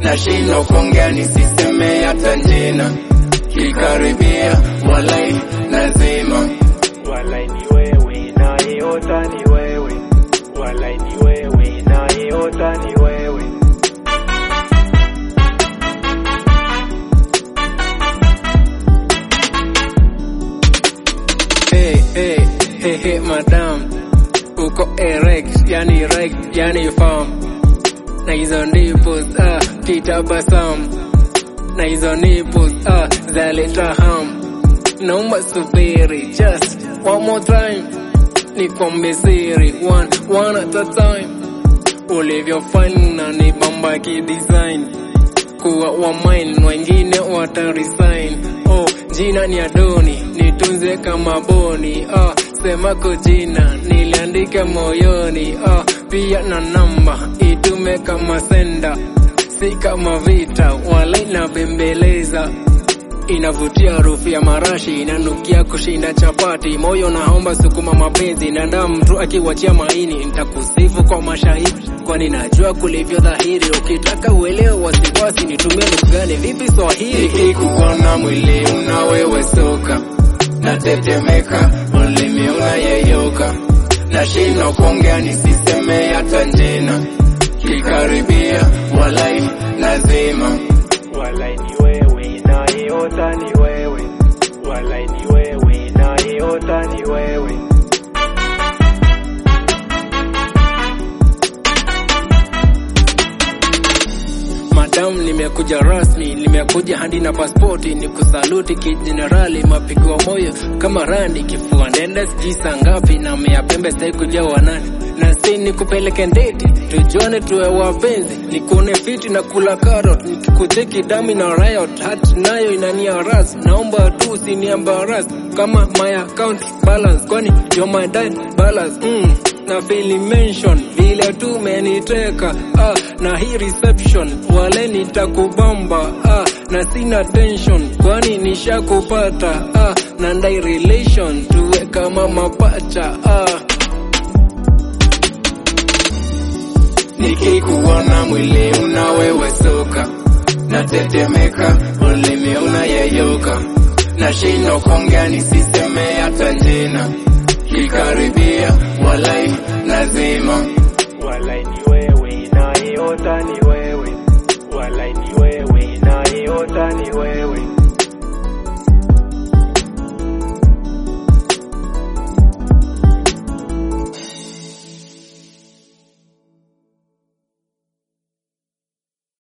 nashindwa kuongea nisiseme hata jina, kikaribia walai lazima Walai ni wewe na iota ni wewe, walai ni wewe na iota ni wewe. Hey, hey, hey, hey, madam uko erect, yani erect, yani farm na hizo nipples ah, kitabasamu na hizo nipples ah, zaleta ham. Naomba subiri just one more time, nikwambie siri one, one at a time, ulivyofanya ni bamba kidesign kuwa wa mine, wengine wataresign. Oh, jina ni Adoni, nitunze kama boni. Ah, sema ko jina niliandika moyoni. Ah, pia na namba itume kama senda, si kama vita, wala inabembeleza inavutia harufu ya marashi, inanukia kushinda chapati. Moyo naomba sukuma mapenzi na damu, mtu akiwachia maini. Nitakusifu kwa mashahidi, kwani najua kulivyo dhahiri. Ukitaka uelewe wasiwasi, nitumie lugha gani? Vipi Swahili? nikikuona mwili unawewesoka, natetemeka, ulimi unayeyoka, nashindwa kuongea nisiseme hata jina, kikaribia walai lazima Walai ni wewe na iota ni wewe, walai ni wewe na iota ni wewe. Madam, nimekuja rasmi, nimekuja hadi na paspoti, ni kusaluti kijenerali, mapigo wa moyo kama randi, kifua ndende sijui saa ngapi, na mea pembe sitaki kujua wanani, na si nikupeleke ndeti, tujuane tuwe wapenzi, nikuone fiti na kula carrot, nikikucheki dami na riot, hat nayo inania ras, naomba tu usiniembaras kama my account balance, kwani you're my dad balance mm na fili mention vile tu meniteka ah, na hii reception wale nitakubamba ah, na sina tension kwani nishakupata ah, na ndai relation tuwe kama mapacha ah. nikikuona mwili unawewesoka, natetemeka, ulimi unayeyoka, nashindwa kuongea nisiseme hata jina, kikaribia walai lazima Walai ni wewe na iota ni wewe, walai ni wewe na iota ni wewe.